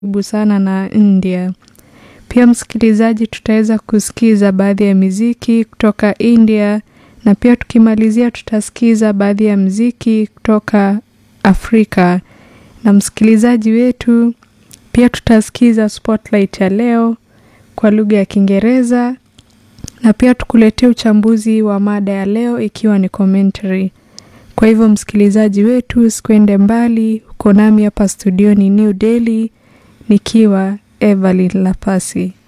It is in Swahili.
karibu sana na India. Pia msikilizaji, tutaweza kusikiza baadhi ya miziki kutoka India na pia tukimalizia tutasikiza baadhi ya mziki kutoka Afrika. Na msikilizaji wetu, pia tutasikiza spotlight ya leo kwa lugha ya Kiingereza na pia tukuletea uchambuzi wa mada ya leo ikiwa ni commentary. Kwa hivyo msikilizaji wetu, usikwende mbali, uko nami hapa studioni New Delhi nikiwa Evelyn Lapasi.